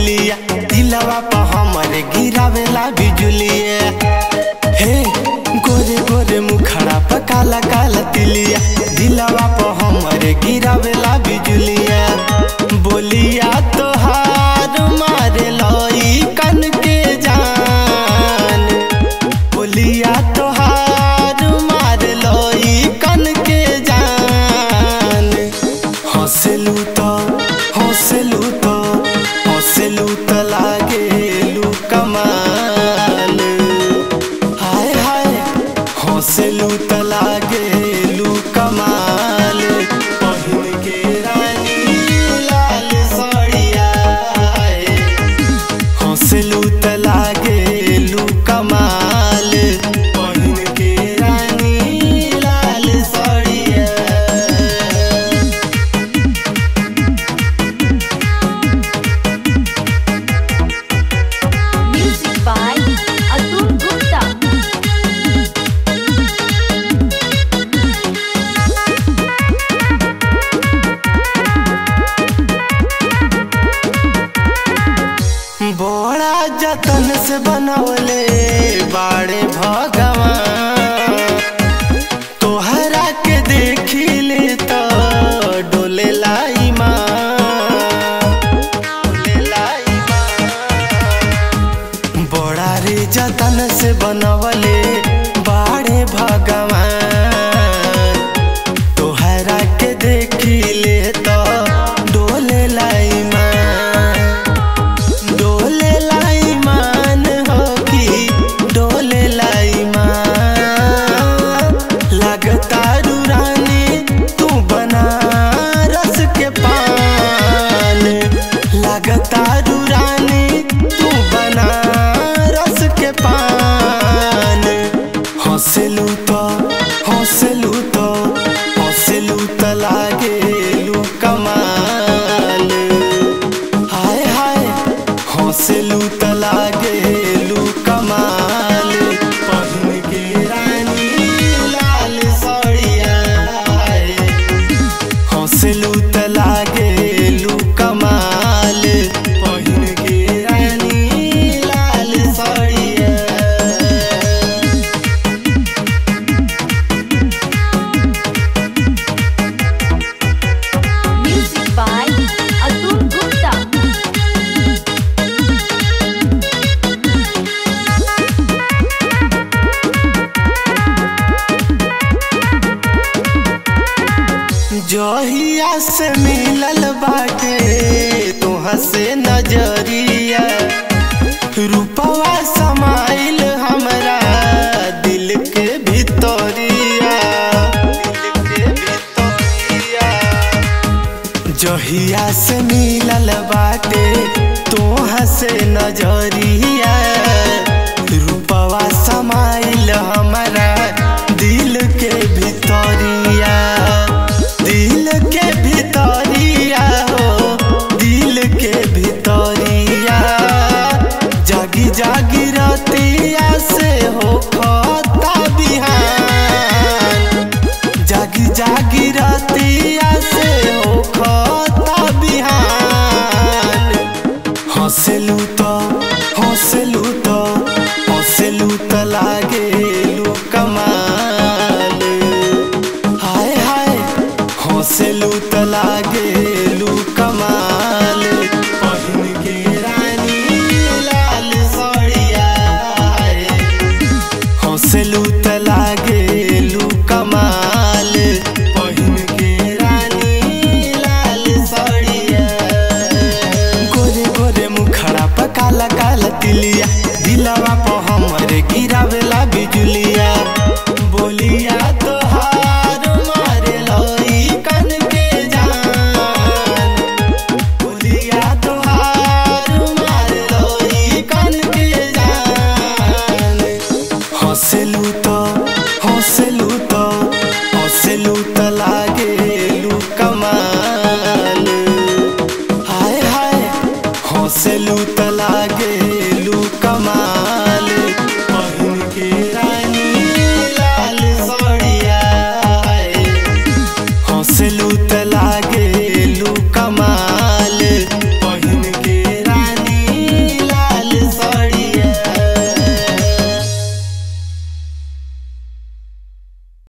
तिलिया दिलवा पर हमरे गिरावेला बिजुलिया हे गोरे गोरे मुखड़ा पर काला काला तिलिया दिलवा पर हमरे गिरावेला बिजुलिया बोलिया तोहार मारे लई कन के जान बोलिया तोहार मार लई कन के जान हंसलू तो हंसलू तो हंसलू तो लागेलू कमाल हाय हाय हंसलू तो लागेलू कमाल पहिन के रानी लाल साड़िया हंसलू त लागेलू कमाल पहिन के रानी लाल साड़िया Music by Atul Gupta. बड़ा जतन से बनवले बाड़े भगवान तोहरा के देखी ले तो डोले लाई माँ डोले लाई माँ बड़ा रे जतन से बनवले बाड़े भगवान तोहरा के देखी ले तो डोले लाई माँ डोले लाई मान हो कि डोले लाई मान लगता रानी तू बना रस के पान लगता रानी तू बना रस के पान हंसलू तो हंसलू तो हंसलू तो लागेलू कमाल हाय हाय हंसलू त लागेलू कमाल पहिन के रानी लाल साड़िया हंसलू त लागेलू कमाल पहिन के रानी लाल साड़िया Music by Atul Gupta. जहिया से मिलल बाटे तोहा से नजरिया रूपवा समाइल हमरा दिल के भितरिया दिल के भितरिया जहिया से मिलल बाटे तोहा से नजरिया रूपवा समाइल हमारा दिल के भितरिया दिल के भितरिया हो दिल के भितरिया जागी जागी रतिया से हो खता बिहान जागी जागी रतिया से हो खता बिहान हंसलू तो हंसलू तो हंसलू तो लागेलू कमाल हाय हाय हंसलू तो लागेलू कमाल पहिन के रानी लाल साड़िया हंसलू त लागेलू कमाल पहिन के रानी लाल साड़िया गोरे गोरे मुखड़ा पर काला काला तिलिया दिलवा पर हमरे गिरावेला बिजुलिया बोलिया तोहार मारे लई कन के जान बोलिया तोहार मारे लई कन के जान हंसलू तो हंसलू तो हंसलू तो लागेलू कमाल हाय हाय हंसलू